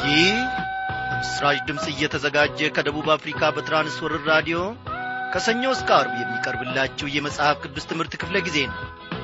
ይህ በምስራች ድምፅ እየተዘጋጀ ከደቡብ አፍሪካ በትራንስወርር ራዲዮ ከሰኞ እስከ አርብ የሚቀርብላችሁ የመጽሐፍ ቅዱስ ትምህርት ክፍለ ጊዜ ነው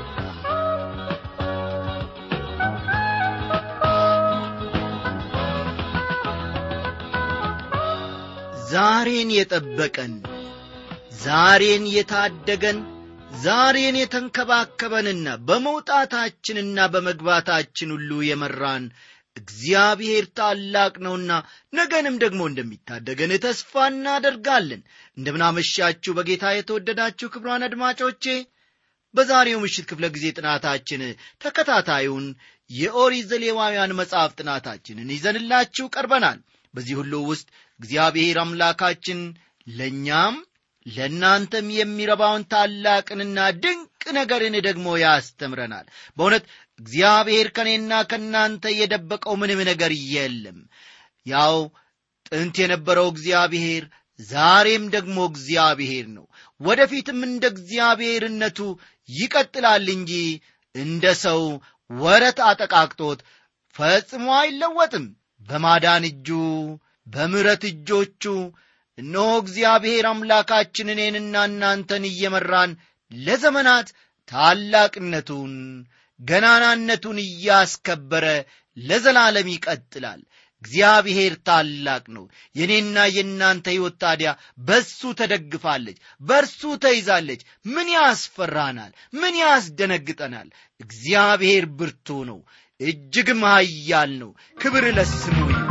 ዛሬን የጠበቀን ዛሬን የታደገን ዛሬን የተንከባከበንና በመውጣታችንና በመግባታችን ሁሉ የመራን እግዚአብሔር ታላቅ ነውና ነገንም ደግሞ እንደሚታደገን ተስፋ እናደርጋለን እንደምናመሻችሁ በጌታ የተወደዳችሁ ክብሯን አድማጮቼ በዛሬው ምሽት ክፍለ ጊዜ ጥናታችን ተከታታዩን የኦሪት ዘሌዋውያን መጽሐፍ ጥናታችንን ይዘንላችሁ ቀርበናል በዚህ ሁሉ ውስጥ እግዚአብሔር አምላካችን ለእኛም ለእናንተም የሚረባውን ታላቅንና ድንቅ ነገርን ደግሞ ያስተምረናል በእውነት እግዚአብሔር ከእኔና ከእናንተ የደበቀው ምንም ነገር የለም ያው ጥንት የነበረው እግዚአብሔር ዛሬም ደግሞ እግዚአብሔር ነው ወደፊትም እንደ እግዚአብሔርነቱ ይቀጥላል እንጂ እንደ ሰው ወረት አጠቃቅቶት ፈጽሞ አይለወጥም በማዳን እጁ በምረት እጆቹ እነሆ እግዚአብሔር አምላካችን እኔንና እናንተን እየመራን ለዘመናት ታላቅነቱን ገናናነቱን እያስከበረ ለዘላለም ይቀጥላል እግዚአብሔር ታላቅ ነው የእኔና የእናንተ ሕይወት ታዲያ በሱ ተደግፋለች በእርሱ ተይዛለች ምን ያስፈራናል ምን ያስደነግጠናል እግዚአብሔር ብርቱ ነው እጅግም ኃያል ነው ክብር ለስሙ ይሁን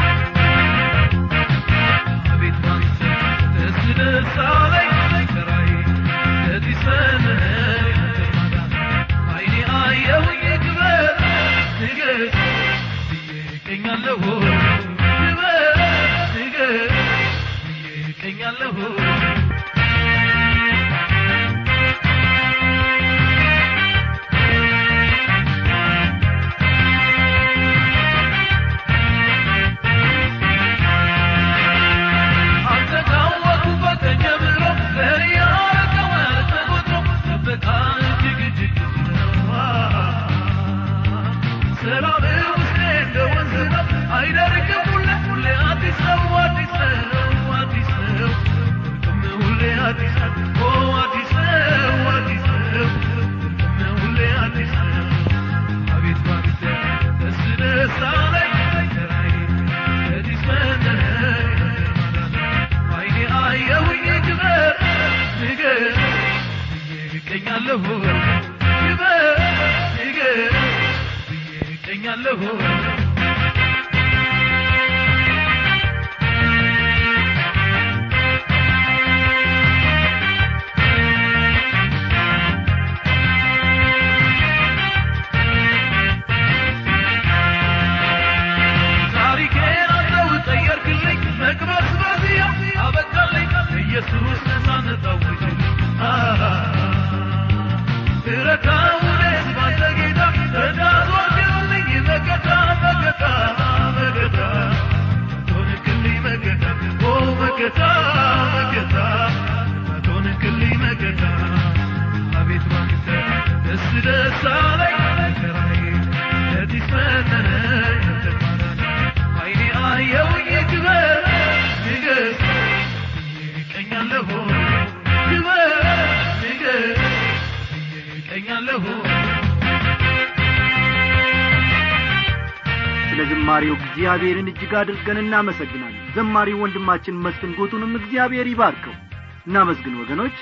ስለ ዝማሬው እግዚአብሔርን እጅግ አድርገን እናመሰግናለን ዘማሪው ወንድማችን መስፍን ጎቱንም እግዚአብሔር ይባርከው እናመስግን ወገኖች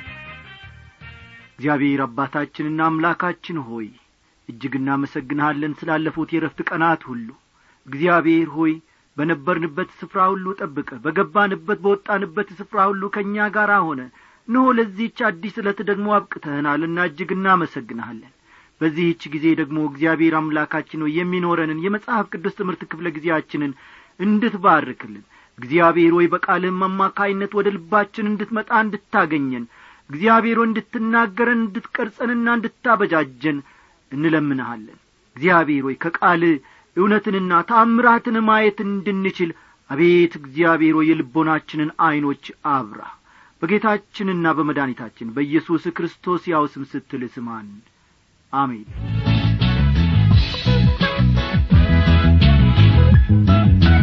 እግዚአብሔር አባታችንና አምላካችን ሆይ እጅግ እናመሰግንሃለን ስላለፉት የረፍት ቀናት ሁሉ እግዚአብሔር ሆይ በነበርንበት ስፍራ ሁሉ ጠብቀ በገባንበት በወጣንበት ስፍራ ሁሉ ከእኛ ጋር ሆነ እንሆ ለዚህች አዲስ ዕለት ደግሞ አብቅተህናልና እጅግ እናመሰግንሃለን በዚህች ጊዜ ደግሞ እግዚአብሔር አምላካችን ሆይ የሚኖረንን የመጽሐፍ ቅዱስ ትምህርት ክፍለ ጊዜያችንን እንድትባርክልን እግዚአብሔር ሆይ በቃልህም አማካይነት ወደ ልባችን እንድትመጣ እንድታገኘን እግዚአብሔር እንድትናገረን እንድትቀርጸንና እንድታበጃጀን እንለምንሃለን እግዚአብሔር ሆይ ከቃል እውነትንና ታምራትን ማየት እንድንችል አቤት እግዚአብሔር ሆይ የልቦናችንን ዐይኖች አብራ በጌታችንና በመድኃኒታችን በኢየሱስ ክርስቶስ ያው ስም ስትል ስማን አሜን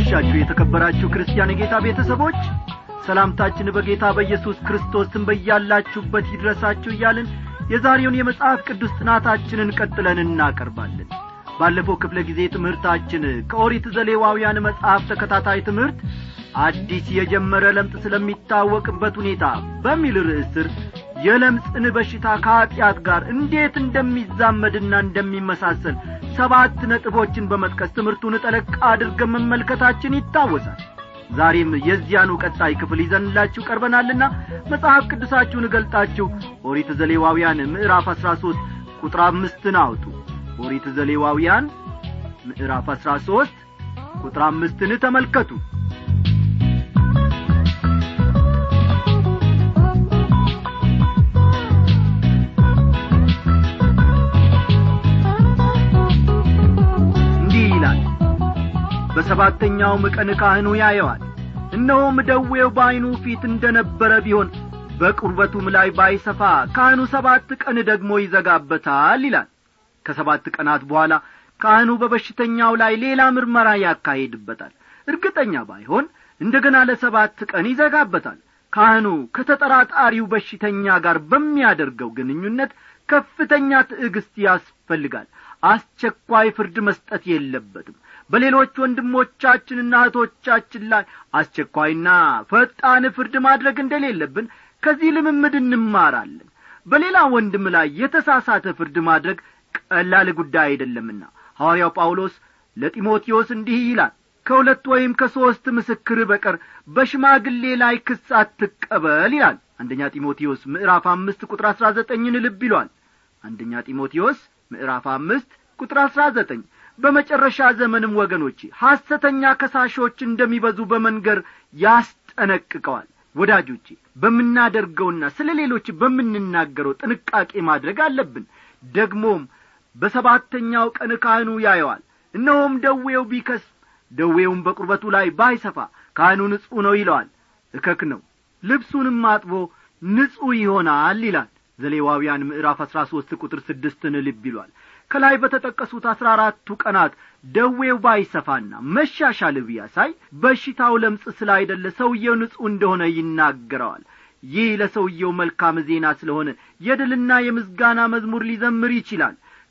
እንደምናመሻችሁ የተከበራችሁ ክርስቲያን የጌታ ቤተሰቦች ሰላምታችን በጌታ በኢየሱስ ክርስቶስን በያላችሁበት ይድረሳችሁ እያልን የዛሬውን የመጽሐፍ ቅዱስ ጥናታችንን ቀጥለን እናቀርባለን ባለፈው ክፍለ ጊዜ ትምህርታችን ከኦሪት ዘሌዋውያን መጽሐፍ ተከታታይ ትምህርት አዲስ የጀመረ ለምጽ ስለሚታወቅበት ሁኔታ በሚል ርዕስ ስር የለምጽን በሽታ ከኀጢአት ጋር እንዴት እንደሚዛመድና እንደሚመሳሰል ሰባት ነጥቦችን በመጥቀስ ትምህርቱን ጠለቅ አድርገን መመልከታችን ይታወሳል ዛሬም የዚያኑ ቀጣይ ክፍል ይዘንላችሁ ቀርበናልና መጽሐፍ ቅዱሳችሁን እገልጣችሁ ኦሪት ዘሌዋውያን ምዕራፍ አሥራ ሦስት ቁጥር አምስትን አውጡ ኦሪት ዘሌዋውያን ምዕራፍ አሥራ ሦስት ቁጥር አምስትን ተመልከቱ እንዲህ ይላል በሰባተኛውም ቀን ካህኑ ያየዋል እነሆም ደዌው በዐይኑ ፊት እንደ ነበረ ቢሆን በቁርበቱም ላይ ባይሰፋ ካህኑ ሰባት ቀን ደግሞ ይዘጋበታል ይላል ከሰባት ቀናት በኋላ ካህኑ በበሽተኛው ላይ ሌላ ምርመራ ያካሄድበታል እርግጠኛ ባይሆን እንደ ገና ለሰባት ቀን ይዘጋበታል ካህኑ ከተጠራጣሪው በሽተኛ ጋር በሚያደርገው ግንኙነት ከፍተኛ ትዕግስት ያስፈልጋል አስቸኳይ ፍርድ መስጠት የለበትም በሌሎች ወንድሞቻችንና እህቶቻችን ላይ አስቸኳይና ፈጣን ፍርድ ማድረግ እንደሌለብን ከዚህ ልምምድ እንማራለን በሌላ ወንድም ላይ የተሳሳተ ፍርድ ማድረግ ቀላል ጉዳይ አይደለምና ሐዋርያው ጳውሎስ ለጢሞቴዎስ እንዲህ ይላል ከሁለት ወይም ከሦስት ምስክር በቀር በሽማግሌ ላይ ክስ አትቀበል ይላል አንደኛ ጢሞቴዎስ ምዕራፍ አምስት ቁጥር አሥራ ዘጠኝን ልብ ይሏል አንደኛ ጢሞቴዎስ ምዕራፍ አምስት ቁጥር አሥራ ዘጠኝ በመጨረሻ ዘመንም ወገኖቼ ሐሰተኛ ከሳሾች እንደሚበዙ በመንገር ያስጠነቅቀዋል ወዳጆቼ በምናደርገውና ስለ ሌሎች በምንናገረው ጥንቃቄ ማድረግ አለብን ደግሞም በሰባተኛው ቀን ካህኑ ያየዋል እነሆም ደዌው ቢከስ ደዌውም በቁርበቱ ላይ ባይሰፋ ካህኑ ንጹሕ ነው ይለዋል እከክ ነው ልብሱንም አጥቦ ንጹሕ ይሆናል ይላል ዘሌዋውያን ምዕራፍ አሥራ ሦስት ቁጥር ስድስትን ልብ ይሏል ከላይ በተጠቀሱት አሥራ አራቱ ቀናት ደዌው ባይሰፋና መሻሻል ቢያሳይ በሽታው ለምጽ ስላይደለ ሰውየው ንጹሕ እንደሆነ ይናገረዋል ይህ ለሰውየው መልካም ዜና ስለሆነ የድልና የምስጋና መዝሙር ሊዘምር ይችላል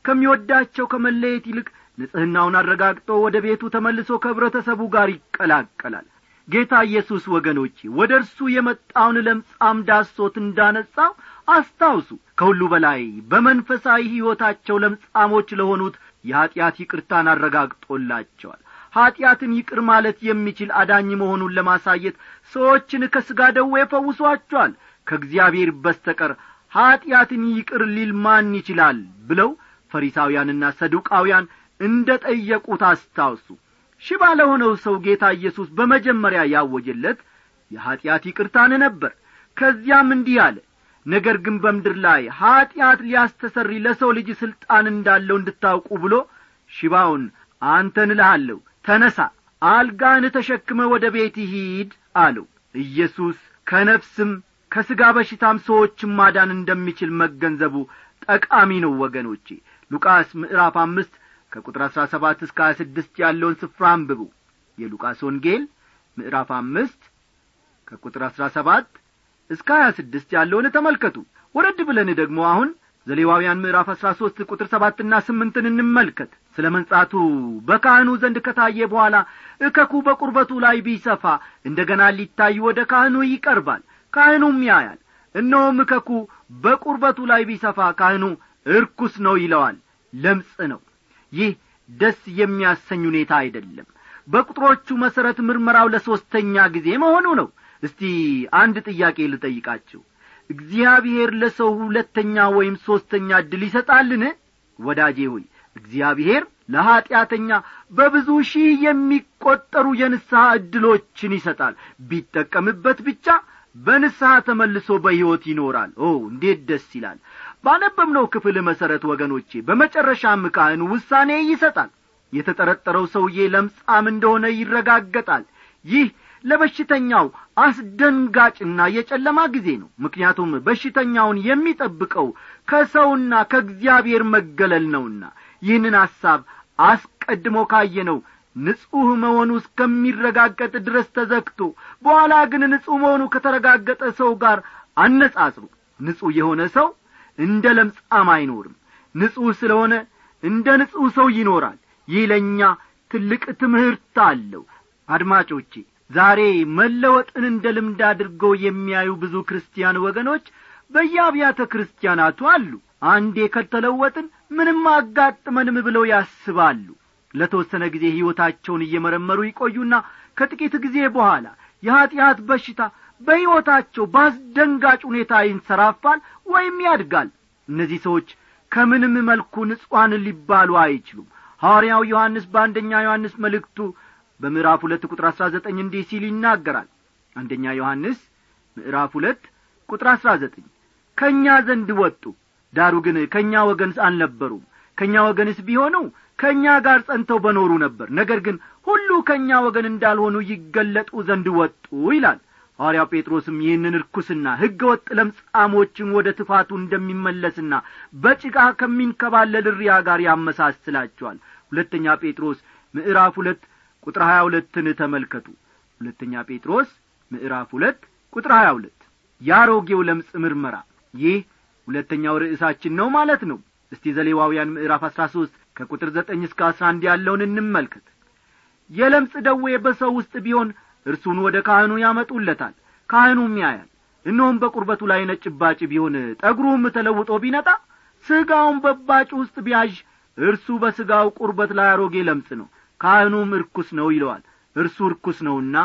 ከሚወዳቸው ከመለየት ይልቅ ንጽሕናውን አረጋግጦ ወደ ቤቱ ተመልሶ ከኅብረተሰቡ ጋር ይቀላቀላል ጌታ ኢየሱስ ወገኖቼ ወደ እርሱ የመጣውን ለምጻም ዳሶት እንዳነጻው አስታውሱ ከሁሉ በላይ በመንፈሳዊ ሕይወታቸው ለምጻሞች ለሆኑት የኀጢአት ይቅርታን አረጋግጦላቸዋል ኀጢአትን ይቅር ማለት የሚችል አዳኝ መሆኑን ለማሳየት ሰዎችን ከሥጋ ደዌ ፈውሷቸዋል ከእግዚአብሔር በስተቀር ኀጢአትን ይቅር ሊል ማን ይችላል ብለው ፈሪሳውያንና ሰዱቃውያን እንደ ጠየቁት አስታውሱ ሽባ ለሆነው ሰው ጌታ ኢየሱስ በመጀመሪያ ያወጀለት የኀጢአት ይቅርታን ነበር ከዚያም እንዲህ አለ ነገር ግን በምድር ላይ ኀጢአት ሊያስተሰሪ ለሰው ልጅ ሥልጣን እንዳለው እንድታውቁ ብሎ ሽባውን አንተን እልሃለሁ ተነሣ አልጋን ተሸክመ ወደ ቤት ሂድ አለው ኢየሱስ ከነፍስም ከሥጋ በሽታም ሰዎችን ማዳን እንደሚችል መገንዘቡ ጠቃሚ ነው ወገኖቼ ሉቃስ ምዕራፍ አምስት ከቁጥር አሥራ ሰባት እስከ ሀያ ስድስት ያለውን ስፍራ አንብቡ የሉቃስ ወንጌል ምዕራፍ አምስት ከቁጥር አሥራ ሰባት እስከ ሀያ ስድስት ያለውን ተመልከቱ ወረድ ብለን ደግሞ አሁን ዘሌዋውያን ምዕራፍ አሥራ ሦስት ቁጥር ሰባትና ስምንትን እንመልከት ስለ መንጻቱ በካህኑ ዘንድ ከታየ በኋላ እከኩ በቁርበቱ ላይ ቢሰፋ እንደ ገና ሊታይ ወደ ካህኑ ይቀርባል ካህኑም ያያል እነሆም እከኩ በቁርበቱ ላይ ቢሰፋ ካህኑ እርኩስ ነው ይለዋል ለምጽ ነው ይህ ደስ የሚያሰኝ ሁኔታ አይደለም በቁጥሮቹ መሠረት ምርመራው ለሦስተኛ ጊዜ መሆኑ ነው እስቲ አንድ ጥያቄ ልጠይቃችሁ እግዚአብሔር ለሰው ሁለተኛ ወይም ሦስተኛ ዕድል ይሰጣልን ወዳጄ ሆይ እግዚአብሔር ለኀጢአተኛ በብዙ ሺህ የሚቈጠሩ የንስሐ ዕድሎችን ይሰጣል ቢጠቀምበት ብቻ በንስሐ ተመልሶ በሕይወት ይኖራል ኦ እንዴት ደስ ይላል ባነበብነው ክፍል መሠረት ወገኖቼ በመጨረሻም ካህኑ ውሳኔ ይሰጣል የተጠረጠረው ሰውዬ ለምጻም እንደሆነ ይረጋገጣል ይህ ለበሽተኛው አስደንጋጭና የጨለማ ጊዜ ነው ምክንያቱም በሽተኛውን የሚጠብቀው ከሰውና ከእግዚአብሔር መገለል ነውና ይህንን ሐሳብ አስቀድሞ ካየነው ንጹሕ መሆኑ እስከሚረጋገጥ ድረስ ተዘግቶ በኋላ ግን ንጹሕ መሆኑ ከተረጋገጠ ሰው ጋር አነጻጽሩ ንጹሕ የሆነ ሰው እንደ ለምጻም አይኖርም ንጹሕ ስለሆነ እንደ ንጹሕ ሰው ይኖራል ይህ ለእኛ ትልቅ ትምህርት አለው አድማጮቼ ዛሬ መለወጥን እንደ ልምድ አድርገው የሚያዩ ብዙ ክርስቲያን ወገኖች በየአብያተ ክርስቲያናቱ አሉ አንዴ ከተለወጥን ምንም አጋጥመንም ብለው ያስባሉ ለተወሰነ ጊዜ ሕይወታቸውን እየመረመሩ ይቆዩና ከጥቂት ጊዜ በኋላ የኀጢአት በሽታ በሕይወታቸው በአስደንጋጭ ሁኔታ ይንሰራፋል ወይም ያድጋል እነዚህ ሰዎች ከምንም መልኩ ንጹሐን ሊባሉ አይችሉም ሐዋርያው ዮሐንስ በአንደኛ ዮሐንስ መልእክቱ በምዕራፍ ሁለት ቁጥር አሥራ ዘጠኝ እንዲህ ሲል ይናገራል አንደኛ ዮሐንስ ምዕራፍ ሁለት ቁጥር አሥራ ዘጠኝ ከእኛ ዘንድ ወጡ ዳሩ ግን ከእኛ ወገን አልነበሩም ከእኛ ወገንስ ቢሆኑ ከእኛ ጋር ጸንተው በኖሩ ነበር ነገር ግን ሁሉ ከእኛ ወገን እንዳልሆኑ ይገለጡ ዘንድ ወጡ ይላል ሐዋርያው ጴጥሮስም ይህንን ርኩስና ሕገ ወጥ ለምጻሞችን ወደ ትፋቱ እንደሚመለስና በጭቃ ከሚንከባለል ርያ ጋር ያመሳስላቸዋል ሁለተኛ ጴጥሮስ ምዕራፍ ሁለት ቁጥር ሀያ ሁለትን ተመልከቱ ሁለተኛ ጴጥሮስ ምዕራፍ ሁለት ቁጥር ሀያ ሁለት የአሮጌው ለምጽ ምርመራ ይህ ሁለተኛው ርዕሳችን ነው ማለት ነው እስቲ ዘሌዋውያን ምዕራፍ አሥራ ሦስት ከቁጥር ዘጠኝ እስከ አስራ አንድ ያለውን እንመልከት የለምጽ ደዌ በሰው ውስጥ ቢሆን እርሱን ወደ ካህኑ ያመጡለታል ካህኑም ያያል እነሆም በቁርበቱ ላይ ነጭ ባጭ ቢሆን ጠጉሩም ተለውጦ ቢነጣ ሥጋውን በባጭ ውስጥ ቢያዥ እርሱ በሥጋው ቁርበት ላይ አሮጌ ለምጽ ነው ካህኑም እርኩስ ነው ይለዋል እርሱ እርኩስ ነውና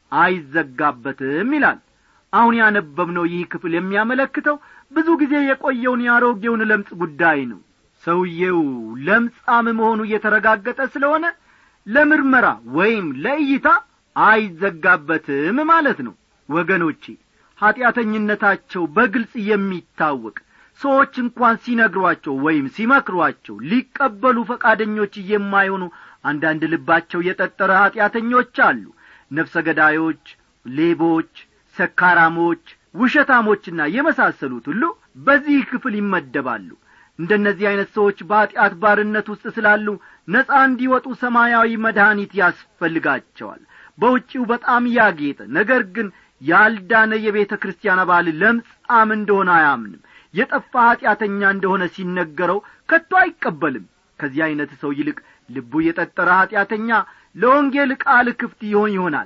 አይዘጋበትም ይላል አሁን ያነበብነው ይህ ክፍል የሚያመለክተው ብዙ ጊዜ የቆየውን የአሮጌውን ለምጽ ጉዳይ ነው ሰውዬው ለምጻም መሆኑ እየተረጋገጠ ስለሆነ ለምርመራ ወይም ለእይታ አይዘጋበትም ማለት ነው ወገኖቼ ኀጢአተኝነታቸው በግልጽ የሚታወቅ ሰዎች እንኳን ሲነግሯቸው ወይም ሲመክሯቸው ሊቀበሉ ፈቃደኞች የማይሆኑ አንዳንድ ልባቸው የጠጠረ ኀጢአተኞች አሉ ነፍሰ ገዳዮች ሌቦች ሰካራሞች ውሸታሞችና የመሳሰሉት ሁሉ በዚህ ክፍል ይመደባሉ እንደነዚህ ዐይነት ሰዎች በኀጢአት ባርነት ውስጥ ስላሉ ነጻ እንዲወጡ ሰማያዊ መድኃኒት ያስፈልጋቸዋል በውጪው በጣም ያጌጠ ነገር ግን ያልዳነ የቤተ ክርስቲያን አባል ለምጻም እንደሆነ አያምንም የጠፋ ኀጢአተኛ እንደሆነ ሲነገረው ከቶ አይቀበልም ከዚህ ዐይነት ሰው ይልቅ ልቡ የጠጠረ ኀጢአተኛ ለወንጌል ቃል ክፍት ይሆን ይሆናል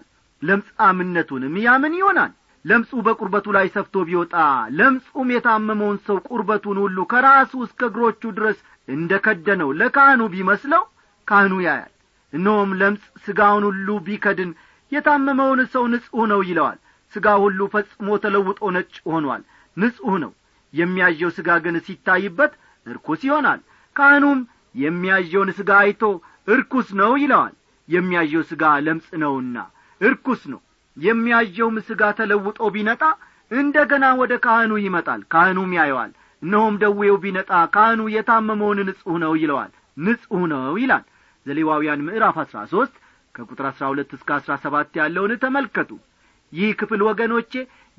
ለምጻምነቱንም ያምን ይሆናል ለምጹ በቁርበቱ ላይ ሰፍቶ ቢወጣ ለምጹም የታመመውን ሰው ቁርበቱን ሁሉ ከራሱ እስከ እግሮቹ ድረስ እንደ ከደነው ለካህኑ ቢመስለው ካህኑ ያያል እነሆም ለምጽ ሥጋውን ሁሉ ቢከድን የታመመውን ሰው ንጹሕ ነው ይለዋል ሥጋ ሁሉ ፈጽሞ ተለውጦ ነጭ ሆኗል ንጹሕ ነው የሚያዠው ሥጋ ግን ሲታይበት እርኩስ ይሆናል ካህኑም የሚያዠውን ሥጋ አይቶ እርኩስ ነው ይለዋል የሚያዠው ሥጋ ለምጽ ነውና እርኩስ ነው የሚያዠውም ሥጋ ተለውጦ ቢነጣ እንደ ገና ወደ ካህኑ ይመጣል ካህኑም ያየዋል እነሆም ደዌው ቢነጣ ካህኑ የታመመውን ንጹሕ ነው ይለዋል ንጹሕ ነው ይላል ዘሌዋውያን ምዕራፍ አሥራ ሦስት ከቁጥር አሥራ ሁለት እስከ አሥራ ሰባት ያለውን ተመልከቱ ይህ ክፍል ወገኖቼ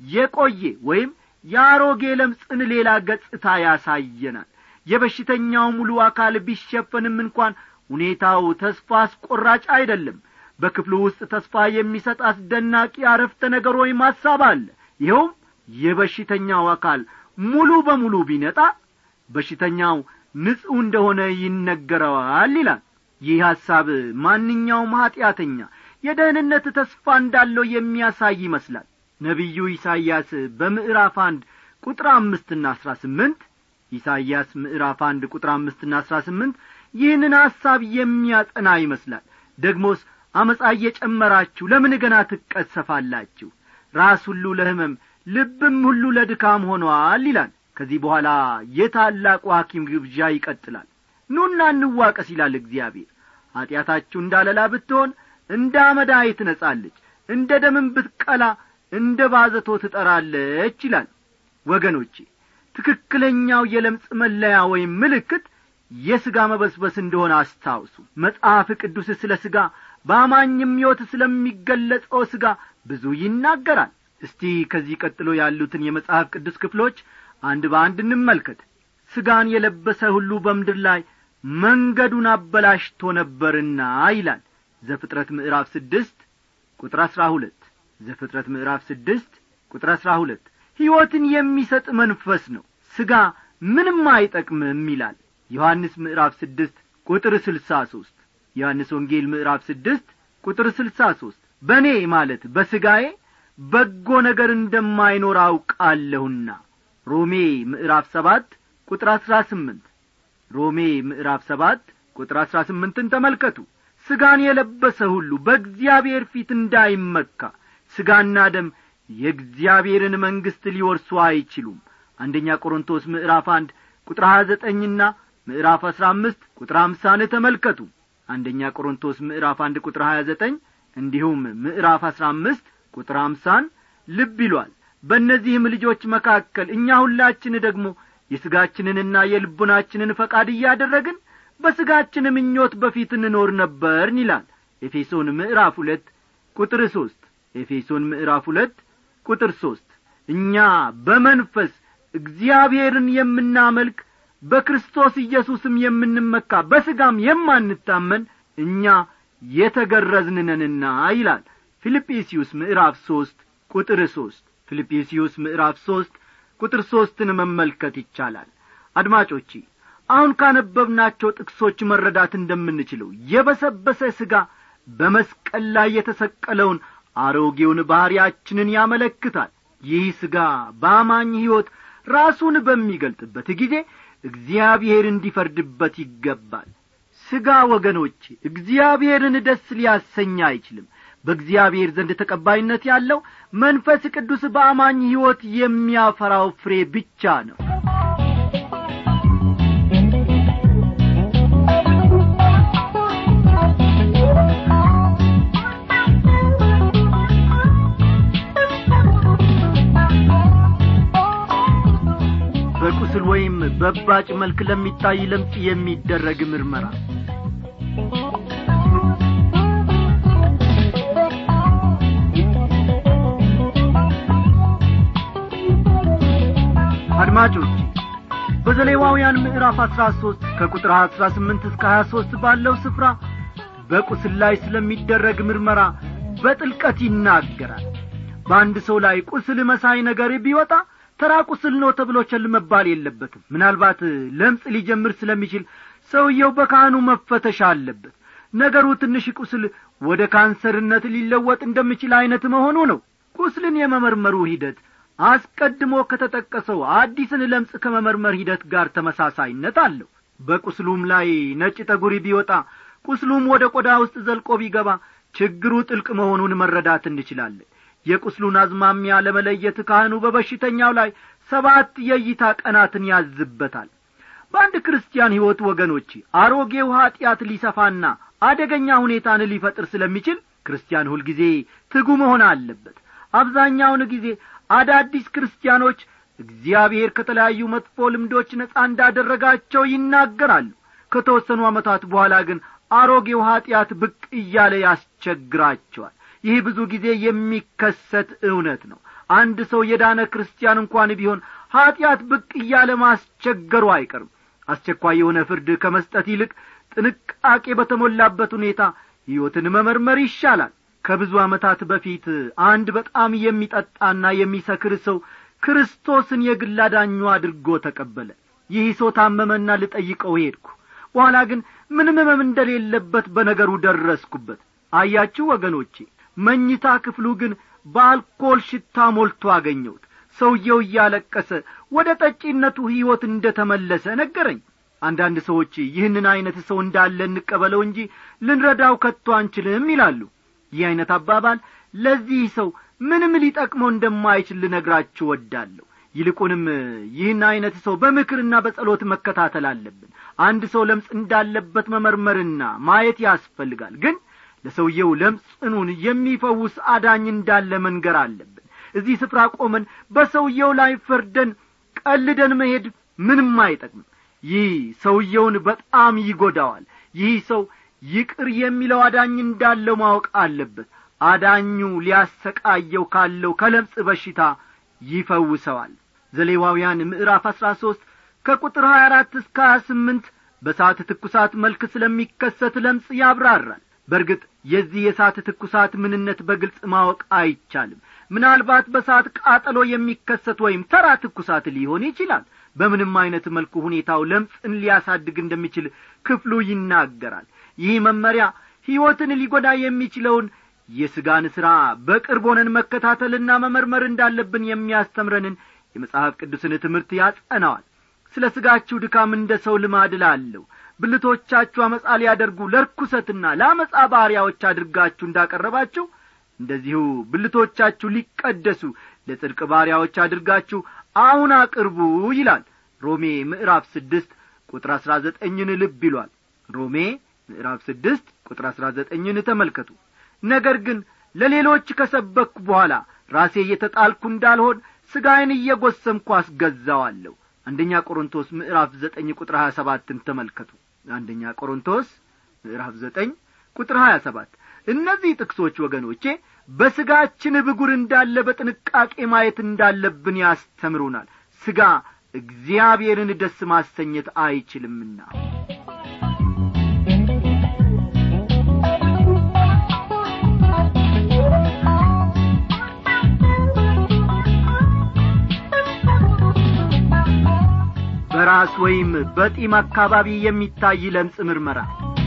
የቆየ ወይም የአሮጌ ለምጽን ሌላ ገጽታ ያሳየናል የበሽተኛው ሙሉ አካል ቢሸፈንም እንኳን ሁኔታው ተስፋ አስቈራጭ አይደለም በክፍሉ ውስጥ ተስፋ የሚሰጥ አስደናቂ አረፍተ ነገር ወይም ሐሳብ አለ ይኸውም የበሽተኛው አካል ሙሉ በሙሉ ቢነጣ በሽተኛው ንጹሕ እንደሆነ ይነገረዋል ይላል ይህ ሐሳብ ማንኛውም ኀጢአተኛ የደህንነት ተስፋ እንዳለው የሚያሳይ ይመስላል ነቢዩ ኢሳይያስ በምዕራፍ አንድ ቁጥር አምስትና አሥራ ስምንት ኢሳይያስ ምዕራፍ አንድ ቁጥር አምስትና አሥራ ስምንት ይህንን ሐሳብ የሚያጸና ይመስላል ደግሞስ አመፃ እየጨመራችሁ ለምን ገና ትቀሰፋላችሁ ራስ ሁሉ ለሕመም ልብም ሁሉ ለድካም ሆኗል ይላል ከዚህ በኋላ የታላቁ ሐኪም ግብዣ ይቀጥላል ኑና እንዋቀስ ይላል እግዚአብሔር ኀጢአታችሁ እንዳለላ ብትሆን እንደ አመዳይ ትነጻለች እንደ ደምም ብትቀላ እንደ ባዘቶ ትጠራለች ይላል ወገኖቼ ትክክለኛው የለምጽ መለያ ወይም ምልክት የሥጋ መበስበስ እንደሆነ አስታውሱ መጽሐፍ ቅዱስ ስለ ሥጋ በአማኝም ሕይወት ስለሚገለጸው ሥጋ ብዙ ይናገራል እስቲ ከዚህ ቀጥሎ ያሉትን የመጽሐፍ ቅዱስ ክፍሎች አንድ በአንድ እንመልከት ሥጋን የለበሰ ሁሉ በምድር ላይ መንገዱን አበላሽቶ ነበርና ይላል ዘፍጥረት ምዕራፍ ስድስት ቁጥር አሥራ ሁለት ዘፍጥረት ምዕራፍ ስድስት ቁጥር አሥራ ሁለት ሕይወትን የሚሰጥ መንፈስ ነው ሥጋ ምንም አይጠቅምም ይላል ዮሐንስ ምዕራፍ ስድስት ቁጥር ስልሳ ሦስት ዮሐንስ ወንጌል ምዕራፍ ስድስት ቁጥር ስልሳ ሦስት በእኔ ማለት በሥጋዬ በጎ ነገር እንደማይኖር አውቃለሁና ሮሜ ምዕራፍ ሰባት ቁጥር አሥራ ስምንት ሮሜ ምዕራፍ ሰባት ቁጥር አሥራ ስምንትን ተመልከቱ ሥጋን የለበሰ ሁሉ በእግዚአብሔር ፊት እንዳይመካ ሥጋና ደም የእግዚአብሔርን መንግሥት ሊወርሱ አይችሉም አንደኛ ቆሮንቶስ ምዕራፍ አንድ ቁጥር ሀያ ዘጠኝና ምዕራፍ አሥራ አምስት ቁጥር አምሳን ተመልከቱ አንደኛ ቆሮንቶስ ምዕራፍ አንድ ቁጥር ሀያ ዘጠኝ እንዲሁም ምዕራፍ አሥራ አምስት ቁጥር አምሳን ልብ ይሏል በእነዚህም ልጆች መካከል እኛ ሁላችን ደግሞ የሥጋችንንና የልቡናችንን ፈቃድ እያደረግን በሥጋችን ምኞት በፊት እንኖር ነበርን ይላል ኤፌሶን ምዕራፍ ሁለት ቁጥር ሦስት ኤፌሶን ምዕራፍ ሁለት ቁጥር ሦስት እኛ በመንፈስ እግዚአብሔርን የምናመልክ በክርስቶስ ኢየሱስም የምንመካ በሥጋም የማንታመን እኛ የተገረዝንነንና ይላል ፊልጵስዩስ ምዕራፍ ሦስት ቁጥር ሦስት ፊልጵስዩስ ምዕራፍ ሦስት ቁጥር ሦስትን መመልከት ይቻላል አድማጮቼ አሁን ካነበብናቸው ጥቅሶች መረዳት እንደምንችለው የበሰበሰ ሥጋ በመስቀል ላይ የተሰቀለውን አሮጌውን ባሕርያችንን ያመለክታል ይህ ሥጋ በአማኝ ሕይወት ራሱን በሚገልጥበት ጊዜ እግዚአብሔር እንዲፈርድበት ይገባል ሥጋ ወገኖቼ እግዚአብሔርን ደስ ሊያሰኝ አይችልም በእግዚአብሔር ዘንድ ተቀባይነት ያለው መንፈስ ቅዱስ በአማኝ ሕይወት የሚያፈራው ፍሬ ብቻ ነው በቁስል ወይም በባጭ መልክ ለሚታይ ለምጽ የሚደረግ ምርመራ አድማጮች በዘሌዋውያን ምዕራፍ አሥራ ሦስት ከቁጥር አሥራ ስምንት እስከ ሀያ ሦስት ባለው ስፍራ በቁስል ላይ ስለሚደረግ ምርመራ በጥልቀት ይናገራል በአንድ ሰው ላይ ቁስል መሳይ ነገር ቢወጣ ተራ ቁስል ነው ተብሎ ቸል መባል የለበትም ምናልባት ለምጽ ሊጀምር ስለሚችል ሰውየው በካህኑ መፈተሽ አለበት ነገሩ ትንሽ ቁስል ወደ ካንሰርነት ሊለወጥ እንደሚችል ዐይነት መሆኑ ነው ቁስልን የመመርመሩ ሂደት አስቀድሞ ከተጠቀሰው አዲስን ለምጽ ከመመርመር ሂደት ጋር ተመሳሳይነት አለው በቁስሉም ላይ ነጭ ጠጉሪ ቢወጣ ቁስሉም ወደ ቆዳ ውስጥ ዘልቆ ቢገባ ችግሩ ጥልቅ መሆኑን መረዳት እንችላለን የቁስሉን አዝማሚያ ለመለየት ካህኑ በበሽተኛው ላይ ሰባት የእይታ ቀናትን ያዝበታል በአንድ ክርስቲያን ሕይወት ወገኖች አሮጌው ኀጢአት ሊሰፋና አደገኛ ሁኔታን ሊፈጥር ስለሚችል ክርስቲያን ሁልጊዜ ትጉ መሆን አለበት አብዛኛውን ጊዜ አዳዲስ ክርስቲያኖች እግዚአብሔር ከተለያዩ መጥፎ ልምዶች ነጻ እንዳደረጋቸው ይናገራሉ ከተወሰኑ ዓመታት በኋላ ግን አሮጌው ኀጢአት ብቅ እያለ ያስቸግራቸዋል ይህ ብዙ ጊዜ የሚከሰት እውነት ነው አንድ ሰው የዳነ ክርስቲያን እንኳን ቢሆን ኀጢአት ብቅ እያለ ማስቸገሩ አይቀርም አስቸኳይ የሆነ ፍርድ ከመስጠት ይልቅ ጥንቃቄ በተሞላበት ሁኔታ ሕይወትን መመርመር ይሻላል ከብዙ ዓመታት በፊት አንድ በጣም የሚጠጣና የሚሰክር ሰው ክርስቶስን የግል አዳኙ አድርጎ ተቀበለ ይህ ሰው ታመመና ልጠይቀው ሄድኩ በኋላ ግን ምንም ህመም እንደሌለበት በነገሩ ደረስኩበት አያችሁ ወገኖቼ መኝታ ክፍሉ ግን በአልኮል ሽታ ሞልቶ አገኘሁት ሰውየው እያለቀሰ ወደ ጠጪነቱ ሕይወት እንደ ተመለሰ ነገረኝ አንዳንድ ሰዎች ይህንን ዐይነት ሰው እንዳለ እንቀበለው እንጂ ልንረዳው ከቶ አንችልም ይላሉ ይህ ዐይነት አባባል ለዚህ ሰው ምንም ሊጠቅመው እንደማይችል ልነግራችሁ ወዳለሁ ይልቁንም ይህን ዐይነት ሰው በምክርና በጸሎት መከታተል አለብን አንድ ሰው ለምጽ እንዳለበት መመርመርና ማየት ያስፈልጋል ግን ለሰውየው ለምጽኑን የሚፈውስ አዳኝ እንዳለ መንገር አለብን እዚህ ስፍራ ቆመን በሰውየው ላይ ፈርደን ቀልደን መሄድ ምንም አይጠቅምም ይህ ሰውየውን በጣም ይጐዳዋል ይህ ሰው ይቅር የሚለው አዳኝ እንዳለው ማወቅ አለበት አዳኙ ሊያሰቃየው ካለው ከለምጽ በሽታ ይፈውሰዋል ዘሌዋውያን ምዕራፍ አሥራ ሦስት ከቁጥር ሀያ አራት እስከ ሀያ ስምንት በሳት ትኩሳት መልክ ስለሚከሰት ለምጽ ያብራራል በርግጥ የዚህ የእሳት ትኩሳት ምንነት በግልጽ ማወቅ አይቻልም ምናልባት በእሳት ቃጠሎ የሚከሰት ወይም ተራ ትኩሳት ሊሆን ይችላል በምንም አይነት መልኩ ሁኔታው ለምጽን ሊያሳድግ እንደሚችል ክፍሉ ይናገራል ይህ መመሪያ ሕይወትን ሊጐዳ የሚችለውን የሥጋን ሥራ በቅርብ ሆነን መከታተልና መመርመር እንዳለብን የሚያስተምረንን የመጽሐፍ ቅዱስን ትምህርት ያጸናዋል ስለ ሥጋችሁ ድካም እንደ ሰው ልማድ ላለሁ ብልቶቻችሁ አመፃ ሊያደርጉ ለርኩሰትና ለአመፃ ባሪያዎች አድርጋችሁ እንዳቀረባችሁ እንደዚሁ ብልቶቻችሁ ሊቀደሱ ለጽድቅ ባሪያዎች አድርጋችሁ አሁን አቅርቡ ይላል ሮሜ ምዕራፍ ስድስት ቁጥር አሥራ ዘጠኝን ልብ ይሏል ሮሜ ምዕራፍ ስድስት ቁጥር አሥራ ዘጠኝን ተመልከቱ ነገር ግን ለሌሎች ከሰበክኩ በኋላ ራሴ እየተጣልኩ እንዳልሆን ሥጋዬን እየጐሰምኩ አስገዛዋለሁ አንደኛ ቆሮንቶስ ምዕራፍ ዘጠኝ ቁጥር ሀያ ሰባትን ተመልከቱ አንደኛ ቆሮንቶስ ምዕራፍ ዘጠኝ ቁጥር ሀያ ሰባት እነዚህ ጥቅሶች ወገኖቼ በሥጋችን ብጉር እንዳለ በጥንቃቄ ማየት እንዳለብን ያስተምሩናል ሥጋ እግዚአብሔርን ደስ ማሰኘት አይችልምና በራስ ወይም በጢም አካባቢ የሚታይ ለምጽ ምርመራ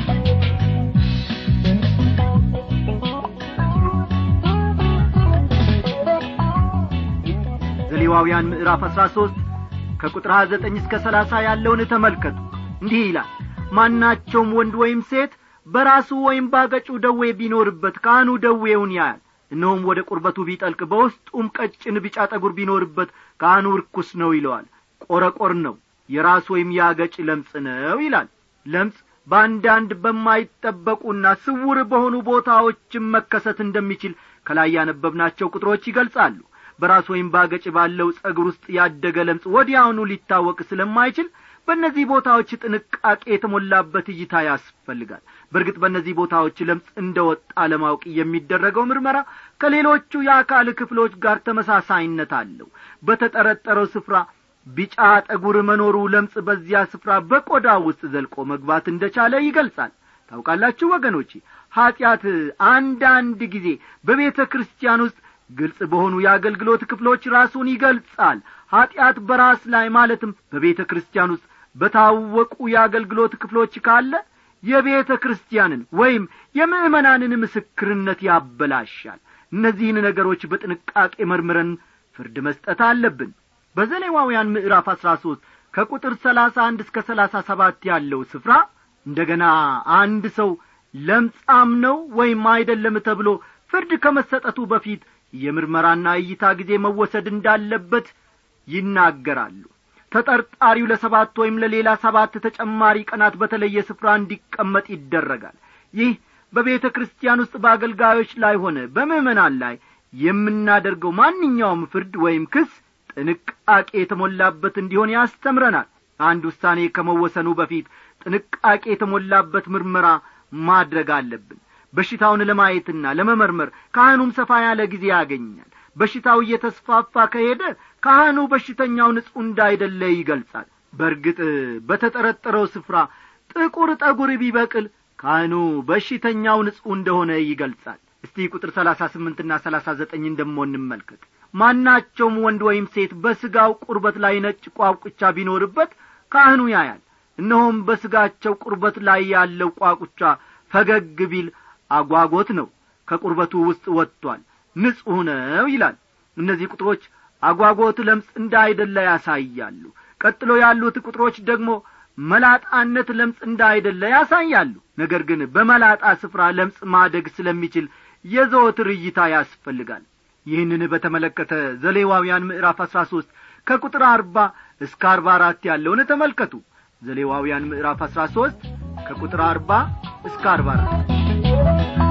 ዘሌዋውያን ምዕራፍ አሥራ ሦስት ከቁጥር ሀያ ዘጠኝ እስከ ሰላሳ ያለውን ተመልከቱ እንዲህ ይላል ማናቸውም ወንድ ወይም ሴት በራሱ ወይም ባገጩ ደዌ ቢኖርበት ካህኑ ደዌውን ያያል እነሆም ወደ ቁርበቱ ቢጠልቅ በውስጡም ቀጭን ቢጫ ጠጉር ቢኖርበት ካህኑ ርኩስ ነው ይለዋል ቆረቆር ነው የራስ ወይም የአገጭ ለምጽ ነው ይላል ለምጽ በአንዳንድ በማይጠበቁና ስውር በሆኑ ቦታዎችም መከሰት እንደሚችል ከላይ ያነበብናቸው ቁጥሮች ይገልጻሉ በራስ ወይም ባገጭ ባለው ጸጉር ውስጥ ያደገ ለምጽ ወዲያውኑ ሊታወቅ ስለማይችል በእነዚህ ቦታዎች ጥንቃቄ የተሞላበት እይታ ያስፈልጋል በእርግጥ በእነዚህ ቦታዎች ለምጽ እንደ ወጣ ለማወቅ የሚደረገው ምርመራ ከሌሎቹ የአካል ክፍሎች ጋር ተመሳሳይነት አለው በተጠረጠረው ስፍራ ቢጫ ጠጉር መኖሩ ለምጽ በዚያ ስፍራ በቆዳ ውስጥ ዘልቆ መግባት እንደቻለ ይገልጻል ታውቃላችሁ ወገኖቼ ኀጢአት አንዳንድ ጊዜ በቤተ ክርስቲያን ውስጥ ግልጽ በሆኑ የአገልግሎት ክፍሎች ራሱን ይገልጻል ኀጢአት በራስ ላይ ማለትም በቤተ ክርስቲያን ውስጥ በታወቁ የአገልግሎት ክፍሎች ካለ የቤተ ክርስቲያንን ወይም የምእመናንን ምስክርነት ያበላሻል እነዚህን ነገሮች በጥንቃቄ መርምረን ፍርድ መስጠት አለብን በዘሌዋውያን ምዕራፍ አሥራ ሦስት ከቁጥር ሰላሳ አንድ እስከ ሰላሳ ሰባት ያለው ስፍራ እንደ ገና አንድ ሰው ለምጻም ነው ወይም አይደለም ተብሎ ፍርድ ከመሰጠቱ በፊት የምርመራና እይታ ጊዜ መወሰድ እንዳለበት ይናገራሉ ተጠርጣሪው ለሰባት ወይም ለሌላ ሰባት ተጨማሪ ቀናት በተለየ ስፍራ እንዲቀመጥ ይደረጋል ይህ በቤተ ክርስቲያን ውስጥ በአገልጋዮች ላይ ሆነ በምእመናን ላይ የምናደርገው ማንኛውም ፍርድ ወይም ክስ ጥንቃቄ የተሞላበት እንዲሆን ያስተምረናል አንድ ውሳኔ ከመወሰኑ በፊት ጥንቃቄ የተሞላበት ምርመራ ማድረግ አለብን በሽታውን ለማየትና ለመመርመር ካህኑም ሰፋ ያለ ጊዜ ያገኛል በሽታው እየተስፋፋ ከሄደ ካህኑ በሽተኛው ንጹሕ እንዳይደለ ይገልጻል በርግጥ በተጠረጠረው ስፍራ ጥቁር ጠጉር ቢበቅል ካህኑ በሽተኛው ንጹሕ እንደሆነ ይገልጻል እስቲ ቁጥር ሰላሳ ስምንትና ሰላሳ ዘጠኝን ደሞ እንመልከት ማናቸውም ወንድ ወይም ሴት በሥጋው ቁርበት ላይ ነጭ ቋቁቻ ቢኖርበት ካህኑ ያያል እነሆም በሥጋቸው ቁርበት ላይ ያለው ቋቁቻ ፈገግ ቢል አጓጎት ነው ከቁርበቱ ውስጥ ወጥቷል ንጹሕ ነው ይላል እነዚህ ቁጥሮች አጓጎት ለምጽ እንዳይደለ ያሳያሉ ቀጥሎ ያሉት ቁጥሮች ደግሞ መላጣነት ለምጽ እንዳይደለ ያሳያሉ ነገር ግን በመላጣ ስፍራ ለምጽ ማደግ ስለሚችል የዘወትር እይታ ያስፈልጋል ይህንን በተመለከተ ዘሌዋውያን ምዕራፍ አሥራ ሦስት ከቁጥር አርባ እስከ አርባ አራት ያለውን ተመልከቱ ዘሌዋውያን ምዕራፍ አሥራ ሦስት ከቁጥር አርባ እስከ አርባ አራት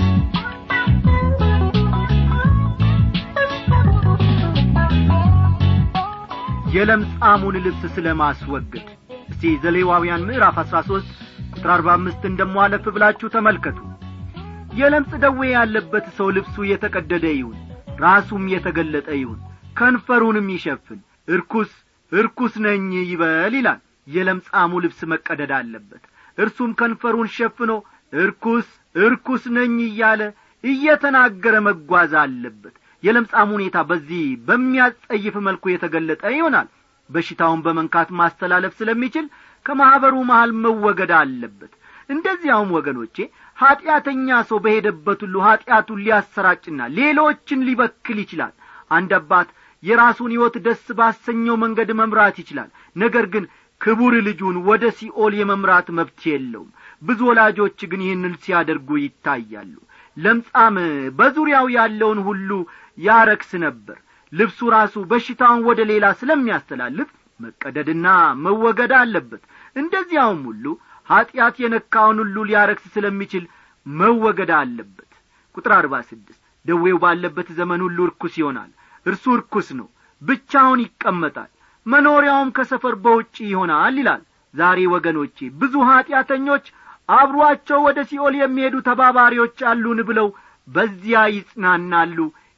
የለምጻሙን ልብስ ስለ ማስወገድ እስቲ ዘሌዋውያን ምዕራፍ አሥራ ሦስት ቁጥር አርባ አምስትን ደሞ አለፍ ብላችሁ ተመልከቱ የለምጽ ደዌ ያለበት ሰው ልብሱ የተቀደደ ይሁን ራሱም የተገለጠ ይሁን ከንፈሩንም ይሸፍን እርኩስ እርኩስ ነኝ ይበል ይላል የለምጻሙ ልብስ መቀደድ አለበት እርሱም ከንፈሩን ሸፍኖ እርኩስ እርኩስ ነኝ እያለ እየተናገረ መጓዝ አለበት የለምጻም ሁኔታ በዚህ በሚያጸይፍ መልኩ የተገለጠ ይሆናል በሽታውን በመንካት ማስተላለፍ ስለሚችል ከማኅበሩ መሃል መወገድ አለበት እንደዚያውም ወገኖቼ ኀጢአተኛ ሰው በሄደበት ሁሉ ኀጢአቱን ሊያሰራጭና ሌሎችን ሊበክል ይችላል አንድ አባት የራሱን ሕይወት ደስ ባሰኘው መንገድ መምራት ይችላል ነገር ግን ክቡር ልጁን ወደ ሲኦል የመምራት መብት የለውም ብዙ ወላጆች ግን ይህንን ሲያደርጉ ይታያሉ ለምጻም በዙሪያው ያለውን ሁሉ ያረክስ ነበር ልብሱ ራሱ በሽታውን ወደ ሌላ ስለሚያስተላልፍ መቀደድና መወገድ አለበት እንደዚያውም ሁሉ ኀጢአት የነካውን ሁሉ ሊያረክስ ስለሚችል መወገድ አለበት ቁጥር አርባ ስድስት ደዌው ባለበት ዘመን ሁሉ እርኩስ ይሆናል እርሱ እርኩስ ነው ብቻውን ይቀመጣል መኖሪያውም ከሰፈር በውጭ ይሆናል ይላል ዛሬ ወገኖቼ ብዙ ኀጢአተኞች አብሮአቸው ወደ ሲኦል የሚሄዱ ተባባሪዎች አሉን ብለው በዚያ ይጽናናሉ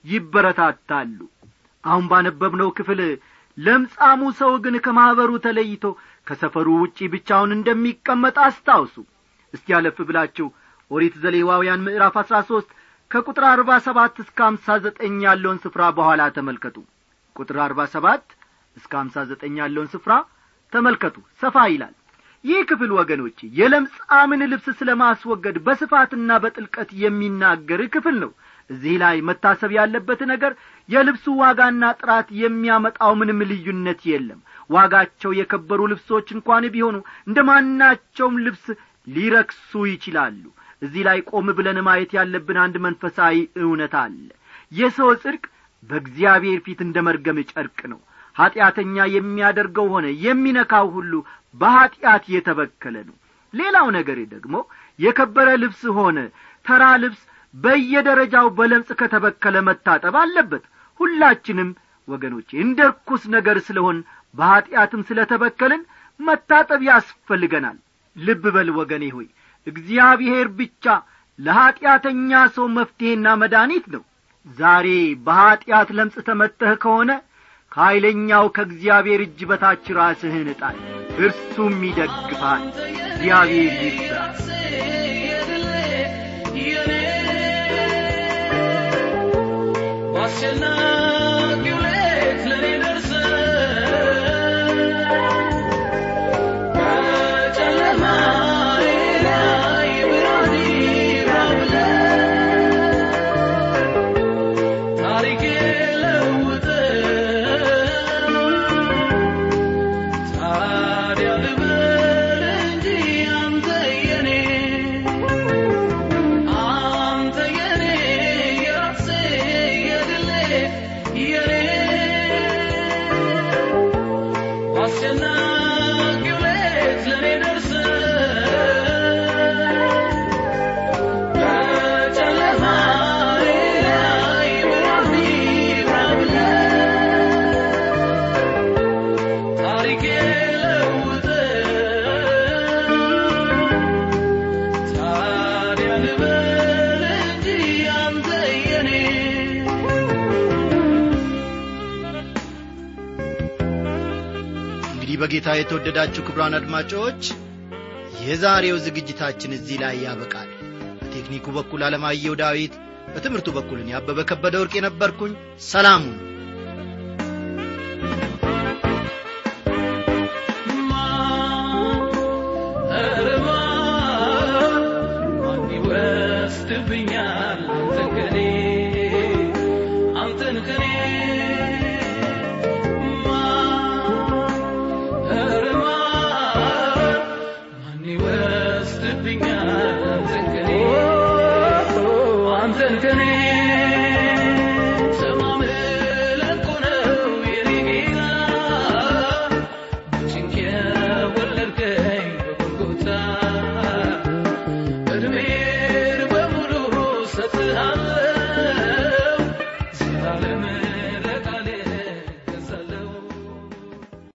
ይበረታታሉ አሁን ባነበብነው ክፍል ለምጻሙ ሰው ግን ከማኅበሩ ተለይቶ ከሰፈሩ ውጪ ብቻውን እንደሚቀመጥ አስታውሱ እስቲ ያለፍ ብላችሁ ኦሪት ዘሌዋውያን ምዕራፍ አሥራ ሦስት ከቁጥር አርባ ሰባት እስከ አምሳ ዘጠኝ ያለውን ስፍራ በኋላ ተመልከቱ ቁጥር አርባ ሰባት እስከ አምሳ ዘጠኝ ያለውን ስፍራ ተመልከቱ ሰፋ ይላል ይህ ክፍል ወገኖቼ የለምጻምን ልብስ ስለ ማስወገድ በስፋትና በጥልቀት የሚናገር ክፍል ነው እዚህ ላይ መታሰብ ያለበት ነገር የልብሱ ዋጋና ጥራት የሚያመጣው ምንም ልዩነት የለም ዋጋቸው የከበሩ ልብሶች እንኳን ቢሆኑ እንደ ማናቸውም ልብስ ሊረክሱ ይችላሉ እዚህ ላይ ቆም ብለን ማየት ያለብን አንድ መንፈሳዊ እውነት አለ የሰው ጽድቅ በእግዚአብሔር ፊት እንደ መርገም ጨርቅ ነው ኀጢአተኛ የሚያደርገው ሆነ የሚነካው ሁሉ በኀጢአት የተበከለ ነው ሌላው ነገር ደግሞ የከበረ ልብስ ሆነ ተራ ልብስ በየደረጃው በለምጽ ከተበከለ መታጠብ አለበት ሁላችንም ወገኖቼ እንደ ርኩስ ነገር ስለሆን በኀጢአትም ስለ ተበከልን መታጠብ ያስፈልገናል ልብ በል ወገኔ ሆይ እግዚአብሔር ብቻ ለኀጢአተኛ ሰው መፍትሔና መድኃኒት ነው ዛሬ በኀጢአት ለምጽ ተመተህ ከሆነ ከኀይለኛው ከእግዚአብሔር እጅ በታች ራስህን እጣል እርሱም ይደግፋል እግዚአብሔር ይርዳ አስጨናቂው ሌት ለኔ ደርሰ በጨለማዬ ላይ ብርሃን ይብራ ብለህ ታሪኬ ለውጥ ታዲያ ልበል እንጂ አንተ የኔ አንተ የኔ የራሴ የግሌ የኔ አስጨናቂው ሌት ለኔ ደርሰ በጨለማዬ ላይ ብርሃን ይብራ ብለህ ታሪኬ ለውጥ ታዲያ ልበል እንጂ አንተ የኔ እንግዲህ በጌታ የተወደዳችሁ ክብራን አድማጮች የዛሬው ዝግጅታችን እዚህ ላይ ያበቃል በቴክኒኩ በኩል አለማየሁ ዳዊት በትምህርቱ በኩል እኔ አበበ ከበደ ወርቅ የነበርኩኝ ሰላሙን